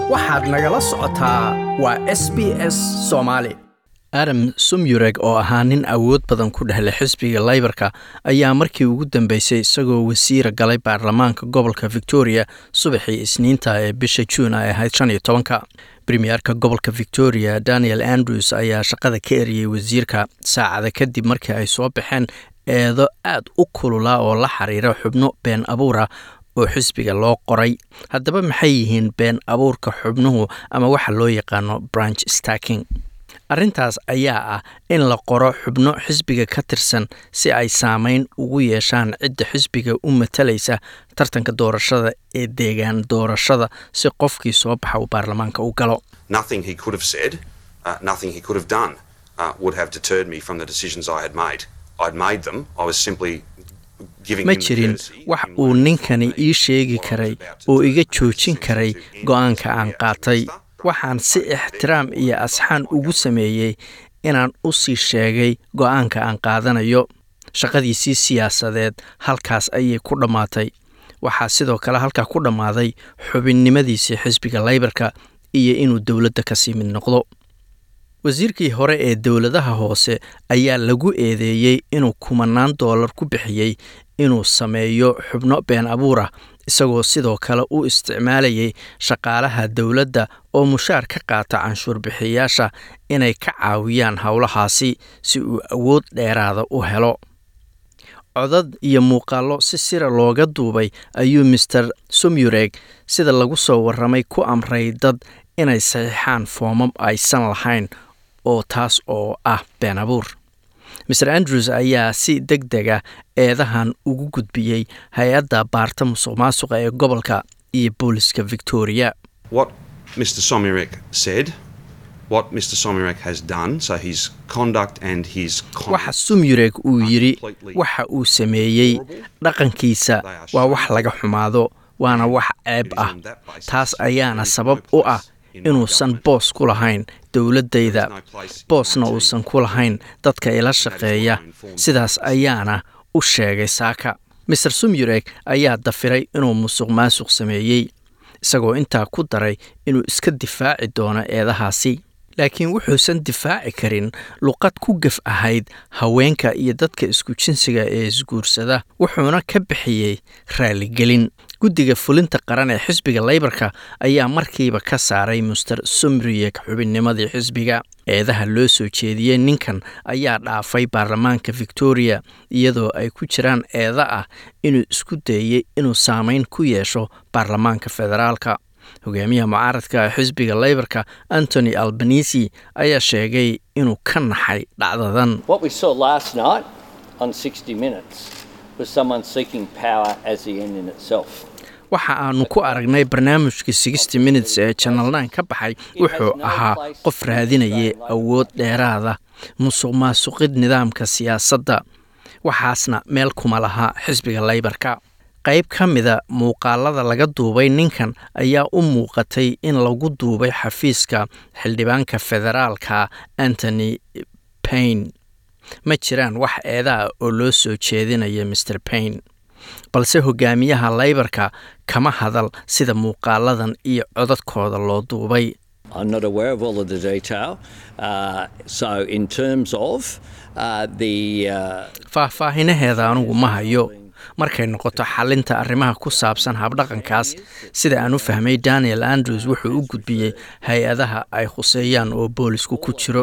waxaad nagala socotaa waa s b s soomaali adam sumyureg oo ahaa nin awood badan ku dhexlay xisbiga laybarka ayaa markii ugu dambeysay isagoo wasiira galay baarlamaanka gobolka victoria subaxii isniinta ee bisha juun ay ahayd shan iyo tobanka premierka gobolka victoria daniel andrews ayaa shaqada ka eriyey wasiirka saacada kadib markii ay soo baxeen eedo aad u kulula oo la xiriira xubno been abuura oo xisbiga loo qoray haddaba maxay yihiin been abuurka xubnuhu ama waxa loo yaqaano branch stacking arrintaas ayaa ah in la qoro xubno xisbiga ka tirsan si ay saameyn ugu yeeshaan cidda xisbiga u matalaysa tartanka doorashada ee deegaan doorashada si qofkii soo baxa uu baarlamaanka u galo Nothing he could have said, uh, nothing he could have done uh, would have deterred me from the decisions I had made. I'd made them. I was simply giving ma him the jirin courtesy wax in uu letting ninkani me ii sheegi what I was karay about to oo do. iga I joojin was karay to end go-aanka the aan out qaatay minister. waxaan si ixtiraam iyo asxaan ugu sameeyey inaan u sii sheegay go-aanka aan qaadanayo shaqadiisii siyaasadeed halkaas ayay ku dhammaatay waxaa sidoo kale halkaa ku dhammaaday xubinnimadiisii xisbiga laybarka iyo inuu dowladda ka sii mid noqdo wasiirkii hore ee dowladaha hoose ayaa lagu eedeeyey inuu kumanaan doolar ku bixiyey inuu sameeyo xubno been abuurah isagoo sidoo kale u isticmaalayay shaqaalaha dowladda oo mushaar ka qaata canshuur bixiyayaasha inay ka caawiyaan howlahaasi si uu awood dheeraada u helo codad iyo muuqaallo si sira looga duubay ayuu master sumyureg sida lagu soo warramay ku amray dad inay saxiixaan foomam aysan lahayn oo taas oo ah been abuur master andrews ayaa si deg dega eedahan ugu gudbiyey hay-adda baarta musuq maasuqa ee gobolka iyo booliska victoria What Mr. Somirek said, what Mr. Somirek has done, so his conduct and his waxa comments sumyureg uu yidhi waxa uu sameeyey dhaqankiisa waa wax laga xumaado waana wax ceeb ah taas ayaana sabab u ah inuusan boos ku lahayn dowladdayda boosna uusan ku lahayn dadka ila shaqeeya sidaas ayaana u sheegay saaka master sumyureg ayaa dafiray inuu musuq maasuq sameeyey isagoo intaa ku daray inuu iska difaaci doono eedahaasi laakiin wuxuusan difaaci karin luqad ku gaf ahayd haweenka iyo dadka isku jinsiga ee isguursada wuxuuna ka bixiyey raaligelin guddiga fulinta qaran ee xisbiga laybarka ayaa markiiba ka saaray muster sumriyeg xubinnimadii xisbiga eedaha loo soo jeediyey ninkan ayaa dhaafay baarlamaanka victoria iyadoo ay ku jiraan eeda ah inuu isku dayey inuu saameyn ku yeesho baarlamaanka federaalka hogaamiyaha mucaaradka xisbiga laybarka antony albanisi ayaa sheegay inuu ka naxay dhacdadan What we saw last night on 60 Minutes was someone seeking power as the end in itself. waxa aanu ku aragnay barnaamijka sixty minutes ee channel nine ka baxay wuxuu ahaa qof raadinayay awood dheeraada musuq maasuqid nidaamka siyaasadda waxaasna meel kuma laha xisbiga laybarka qayb ka mida muuqaalada laga duubay ninkan ayaa u muuqatay in lagu duubay xafiiska xildhibaanka federaalka antony paine ma jiraan wax eedaa oo loo soo jeedinaya master paine balse hogaamiyaha laybarka kama hadal sida muuqaaladan iyo codadkooda loo duubay I'm not aware of all of the detail. Uh, so, in terms of uh, the uh, faahfaahinaheeda anugu ma hayo markay noqoto xalinta arrimaha ku saabsan habdhaqankaas sida aan u fahmay daniel andrews wuxuu u gudbiyey hay-adaha ay khuseeyaan oo boolisku ku jiro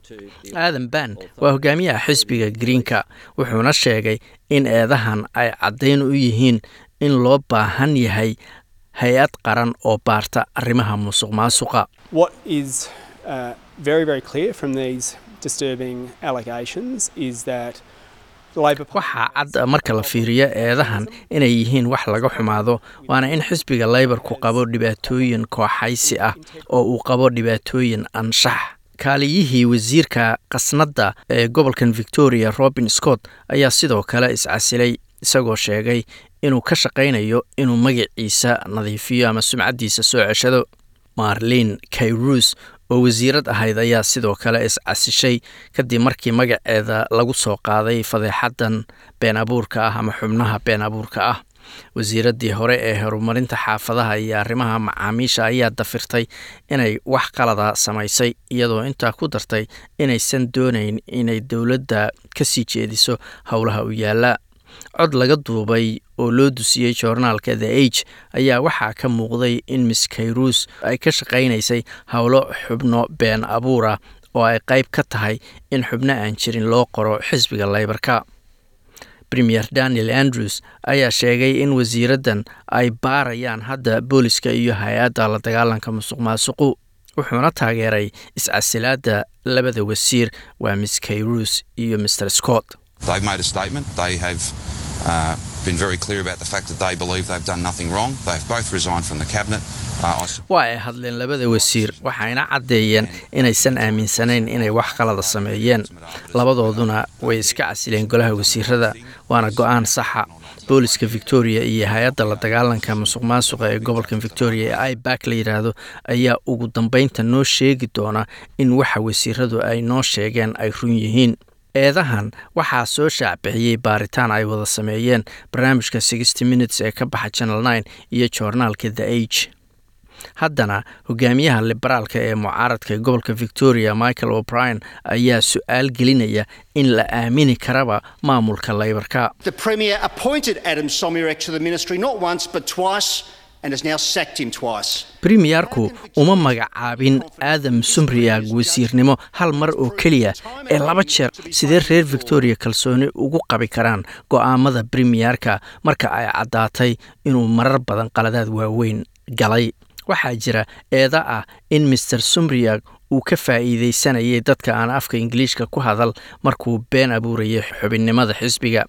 aadan ban waa hogaamiyaha xisbiga greenka wuxuuna sheegay in eedahan ay caddayn u yihiin in loo baahan yahay hay-ad qaran oo baarta arrimaha musuq maasuqa What is uh, very, very clear from these disturbing allegations is that the Labor Party. waxaa cad marka la fiiriyo eedahan inay yihiin wax laga xumaado waana in xisbiga laybarku qabo dhibaatooyin kooxaysi ah oo uu qabo dhibaatooyin anshax kaaliyihii wasiirka khasnadda ee gobolkan victoria robin scott ayaa sidoo kale iscasilay isagoo sheegay inuu ka shaqaynayo inuu magaciisa nadiifiyo ama sumcaddiisa soo ceshado marlin kayrus oo wasiirad ahayd ayaa sidoo kale iscasishay kadib markii magaceeda lagu soo qaaday fadeexadan been abuurka ah ama xubnaha been abuurka ah wasiiraddii hore ee horumarinta xaafadaha iyo arrimaha macaamiisha ayaa dafirtay inay wax qalada samaysay iyadoo intaa ku dartay inaysan doonayn inay dowladda ka sii jeediso howlaha u yaalla cod laga duubay oo loo dusiyey joornaalka the age ayaa waxaa ka muuqday in miss kayrus ay ka shaqaynaysay howlo xubno been abuura oo ay qayb ka tahay in xubno aan jirin loo qoro xisbiga leybarka premier daniel andrews ayaa sheegay in wasiiraddan ay baarayaan hadda booliska iyo hay-adda la dagaalanka musuq maasuqu wuxuuna taageeray iscasilaadda labada wasiir waa miss kayrus iyo mr scott They've made a statement. They have uh, been very clear about the fact that they believe they've done nothing wrong. They've both resigned from the cabinet. Uh, I s- waa ay hadleen labada wasiir waxayna caddeeyeen inaysan aaminsanayn inay wax qalada sameeyeen labadooduna way iska casileen golaha wasiirada waana go-aan saxa booliska victoria iyo hay-adda la dagaalanka musuq maasuqa ee gobolka victoria ee ibac la yidhaahdo ayaa ugu dambeynta noo sheegi doona in waxa wasiiradu ay noo sheegeen ay run yihiin eedahan waxaa soo shaacbixiyey baaritaan ay wada sameeyeen barnaamijka sixty minutes ee ka baxa channel nine iyo joornaalka the age haddana hogaamiyaha liberaalka ee mucaaradka ee gobolka victoria michael o'brien ayaa su-aal gelinaya in la aamini karaba maamulka leybarka The Premier appointed Adam Somyurek to the ministry not once but twice and has now sacked him twice. premiyerku uma magacaabin aadam sumriyaag wasiirnimo hal mar oo keliya ee laba jeer sidee reer victoria kalsooni ugu qabi karaan go'aamada premiyerka marka ay caddaatay inuu marar badan qaladaad waaweyn galay waxaa jira eeda ah in master sumriyag uu ka faa'iidaysanayay dadka aan afka ingiliishka ku hadal markuu been abuurayay xubinnimada xisbiga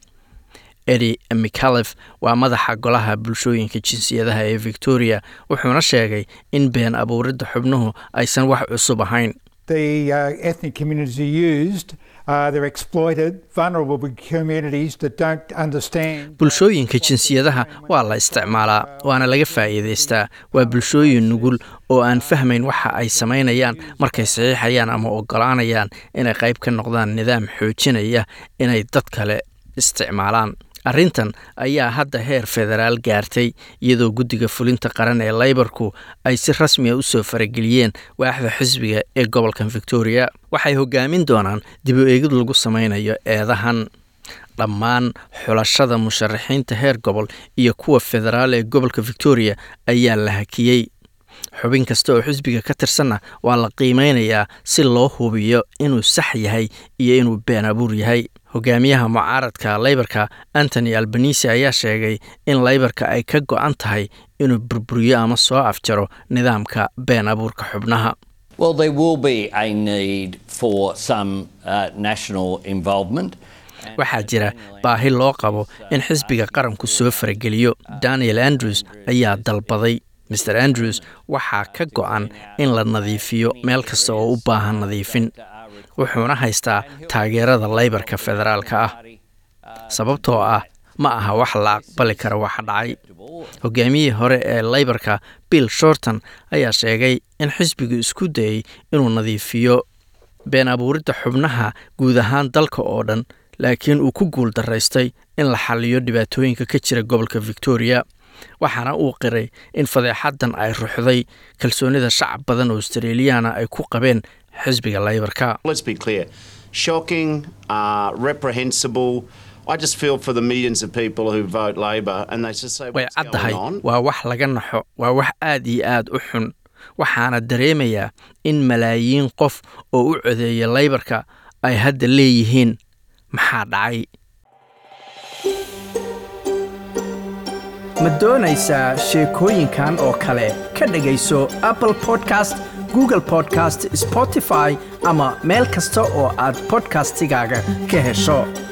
edi micalef waa madaxa golaha bulshooyinka jinsiyadaha ee victoria wuxuuna sheegay in been abuuridda xubnuhu aysan wax cusub ahayn The uh, ethnic communities are used, uh, they're exploited, vulnerable communities that don't understand. bulshooyinka jinsiyadaha waa la isticmaalaa waana laga faa'iidaystaa waa bulshooyin nugul oo aan fahmayn waxa ay samaynayaan markay saxiixayaan ama oggolaanayaan inay qayb ka noqdaan nidaam xoojinaya inay dad kale isticmaalaan arrintan ayaa hadda heer federaal gaartay iyadoo guddiga fulinta qaran ee leybarku ay si rasmiya u soo farageliyeen waaxda xisbiga ee gobolkan victoria waxay hogaamin doonaan dib u eegid lagu samaynayo eedahan dhammaan xulashada musharaxiinta heer gobol iyo kuwa federaal ee gobolka victoria ayaa la hakiyey xubin kasta oo xisbiga ka tirsanna waa la qiimeynayaa si loo hubiyo inuu sax yahay iyo inuu been abuur yahay hogaamiyaha mucaaradka leybarka antony albanisi ayaa sheegay in leybarka ay ka go-an tahay inuu burburiyo ama soo afjaro nidaamka been abuurka xubnaha Well, there will be a need for some uh, national involvement. waxaa jira baahi loo qabo in xisbiga qaranku soo farageliyo daniel andrews ayaa dalbaday mr andrews waxaa ka go-an in la nadiifiyo meel kasta oo u baahan nadiifin wuxuuna haystaa taageerada leybarka federaalka ah sababtoo ah ma aha wax la aqbali kara waxa dhacay hogaamiyihii hore ee leybarka bill shorton ayaa sheegay in xisbigu isku dayey inuu nadiifiyo been abuuridda xubnaha guud ahaan dalka oo dhan laakiin uu ku guul daraystay in la xaliyo dhibaatooyinka ka jira gobolka victoria waxaana uu qiray in fadeexaddan ay ruxday kalsoonida shacab badan oo australiyaana ay ku qabeen xisbiga leybarka Let's be clear. Shocking, uh, reprehensible. I just feel for the millions of people who vote Labor and they just say, way what's caddahay going on? waa wax laga naxo waa wax aad iyo aad u xun waxaana dareemayaa in malaayiin qof oo u codeeya leybarka ay hadda leeyihiin maxaa dhacay ma doonaysaa sheekooyinkan oo kale ka dhegayso apple podcast google podcast spotify ama meel kasta oo aad podcastigaaga ka hesho